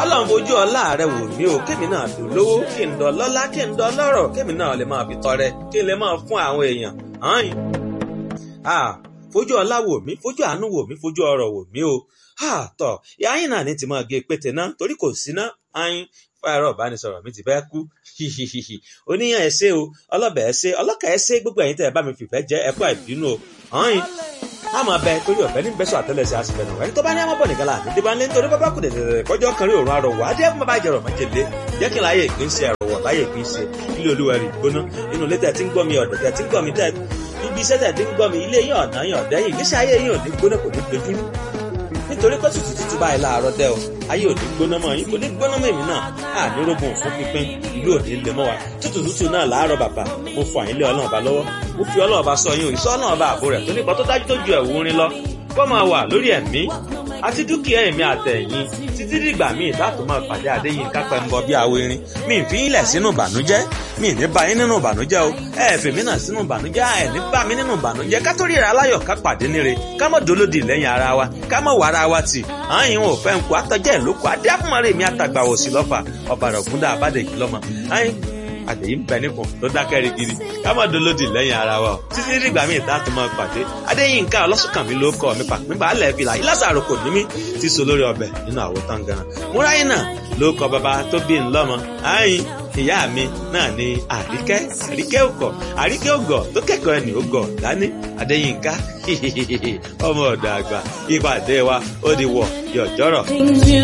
ọlọ́run fojú ọlá rẹ wò mí o kémi náà dùn lówó kí n dọ̀ lọ́lá kí n dọ̀ lọ́rọ̀ kémi náà lè máa fi tọrẹ kí n lè máa fún àwọn èèyàn hàn fojú ọlá wò mí fojú àánú wò mí fojú ọrọ̀ wò mí o tọ yáyìn náà ní ti máa gé pété náà torí kò sí náà ayin fáyọrọ ìbánisọ̀rọ̀ mi ti fẹ́ kú oníyàn ẹ ṣé o ọlọbẹ ẹ ṣé ọlọkà ẹ ṣé gbogbo ẹ̀yin tẹ́ ẹ bá mi fìfẹ́ jẹ ẹ kú àìbínú o ayin a máa bẹ torí ọ̀fẹ́ ní bẹ́sọ̀ àtẹ́lẹsẹ̀ àṣìfẹ́ náà ẹni tó bá ní àwọn bọ̀ nìkan láàánú débà ńlẹ́ nítorí bábá kù dẹ̀dẹ̀dẹ̀ kọjọ́ kan rí òórùn arọ̀ wá dé fún bàbá ìjẹrọ̀ májèlé jẹ́ kí n láyé ìpín sí ẹ̀rọ̀ wọ̀ láyé ìpín sí ilé olúwa rí gbóná inú ilé tẹ̀ tí ń gbọ́ mi ọ̀dọ̀ tẹ̀ tí ń gbọ́ mi tẹ̀ ibi iṣẹ́ tẹ̀ tí ń gbọ́ mi ilé yín ọ̀nà yín ọ̀dẹ́ yín ìgbésí ayé yín ò ní gbóná kò ní dojúrú nítorí pé tútù tútù báyìí láàárọ̀ dẹ́ o ayé ò ní gbóná mọ́ yín kò ní gbóná mọ́ èmi náà á ní rógun fún pínpín ìlú ò ní lè mọ́ wa tútù tútù náà láàárọ̀ bàbá mo fọ àyínlé ọlọ́run ọba lọ́wọ́ mo fi ọlọ́run ọba sọ yín o ìsọ ọlọ́run ọba àbò rẹ̀ tó nípa tó dájú tó ju ẹ̀wù orin lọ kó máa wà lórí ẹ̀mí àti dúkìá ẹ̀mí àtẹ̀yìn títí dìgbà míì láti máa pàdé àdéyìn kápẹ́ ń bọ bí awo irin mi ì fi ilẹ̀ sínú ìbànújẹ́ mi ì ní bá yín nínú ìbànújẹ́ o ẹ ẹ̀ fèmí náà sínú ìbànújẹ́ ẹ ní bá mi nínú ìbànújẹ́ ká tó ríra aláyọ̀ ká pàdé níre ká mọ̀ dolódì lẹ́yìn ara wa ká mọ̀ wàrà wa tì àyìn ò fẹ́ ń kó àtọ́jẹ́ ìlókò adé àfúnmọ́rẹ́ mi àtàgbà òsì lọ́fà ọ̀bàrà ògúndà àbádẹ́jì lọ́mọ àyìn àtẹ̀yí ń bẹ nípò tó dákẹ́ rigidi ká má dolódì lẹ́yìn ara wa o títí dìgbà míì tá a tún máa pàdé adéyínká ọlọ́sùnkànmí ló kọ́ mi pàpín balẹ̀ fìlà ìlàsàrò kò ní mí ti so lórí ọbẹ̀ nínú àwo tangaran múráyé náà ló kọ bàbá tó bí ńlọ́mọ àyìn ìyá mi náà ni àríkẹ́ àríkẹ́ òkọ̀ àríkẹ́ ògọ̀ tó kẹ́kọ̀ọ́ ẹni ògọ̀ dání adéyínká ọmọ ọ̀dọ̀ àgbà ìpàdé wa ó di wọ̀ yọ̀jọ́rọ̀.